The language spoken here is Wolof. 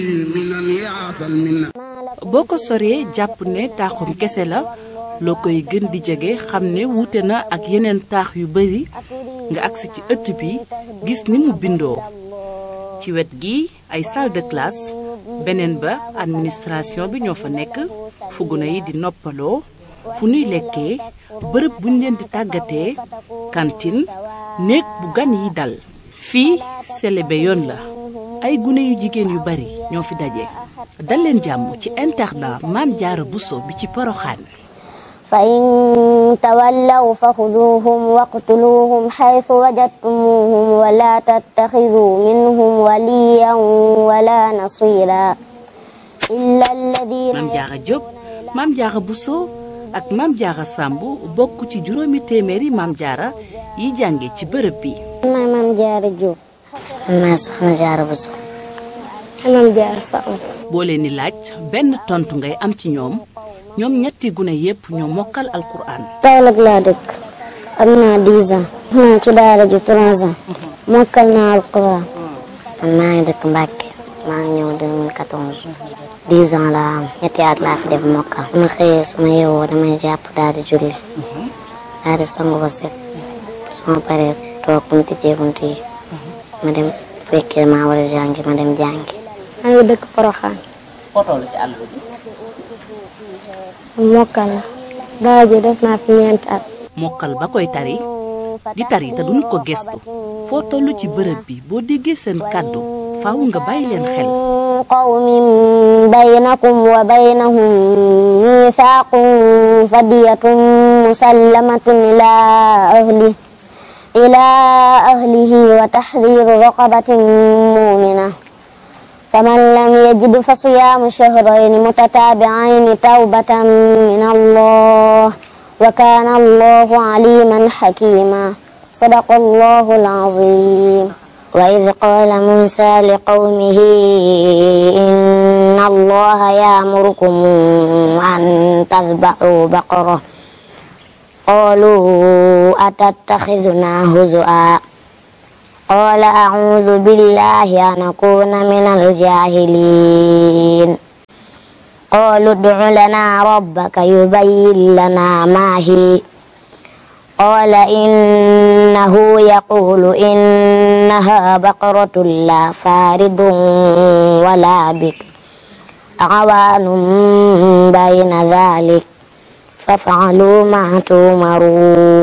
boo ko soree jàpp ne taaxum kese la loo koy gën di jege xam ne wuute na ak yeneen taax yu bari nga agsi ci ëtt bi gis ni mu bindoo ci wet gi ay salle de classe beneen ba administration bi ñoo fa nekk fu gune yi di noppaloo fu nuy lekkee bërëb buñ leen di tàggatee cantine néeg bu gan yi dal fii selebe yoon la ay gune yu jigéen yu bari ñoo fi daje dal leen jàmm ci internat Maam Jaara Buso bi ci Poroxaan fa in tawallaw fa xuduuhum waqtuluuhum xaytu wajadtumuuhum wala tattaxiduu minhum waliyan wala nasira illa alladina Maam Jaara Jóob Maam Jaara Buso ak Maam Jaara Sàmb bokk ci juróomi téeméeri Maam Jaara yi jànge ci bërëb bi maay Maam Jaara Jóob maay Soxna Jaara Buso Maam Jaara Sàmb boo leen di laaj benn tontu ngay am ci ñoom ñoom ñetti gune yépp ñoo mokkal alquran Kaolack laa dëkk am naa 10 ans naa ci daara ji 3 ans mokkal naa alquran man maa ngi dëkk Mbàkke maa ngi ñëw 2014 10 ans laa am ñetti at laa fi def mokkal su ma xëyee su ma yeewoo damay jàpp daal di julli daal di sangu ba set su ma paree toog bu ñu tijjee bunt yi ma dem fekkee maa war a jàngi ma dem jàngi maa ngi dëkk Poroxaan foto la ci àll bi mokkal la daara ji def naa fi ñeenti at mokkal ba koy tari di tari te duñu ko gestu foo tollu ci bërëb bi boo déggee seen kàddu faaw nga bàyyi leen xel qawmin baynakum wa baynahum mithaqun fadiyatun musallamatun ila ahli ila ahlihi wa tahriru raqabatin mu'mina فمن لم يجد فصيام شهرين متتابعين توبة من الله وكان الله عليما حكيما صدق الله العظيم وإذ قال موسى لقومه إن الله يأمركم أن تذبحوا بقرة قالوا أتتخذنا هزؤا قال أعوذ بالله أن أكون من الجاهلين قالوا ادع لنا ربك يبين لنا ما هي قال إنه يقول إنها بقرة لا فارض ولا بكر عوان بين ذلك فافعلوا ما تؤمرون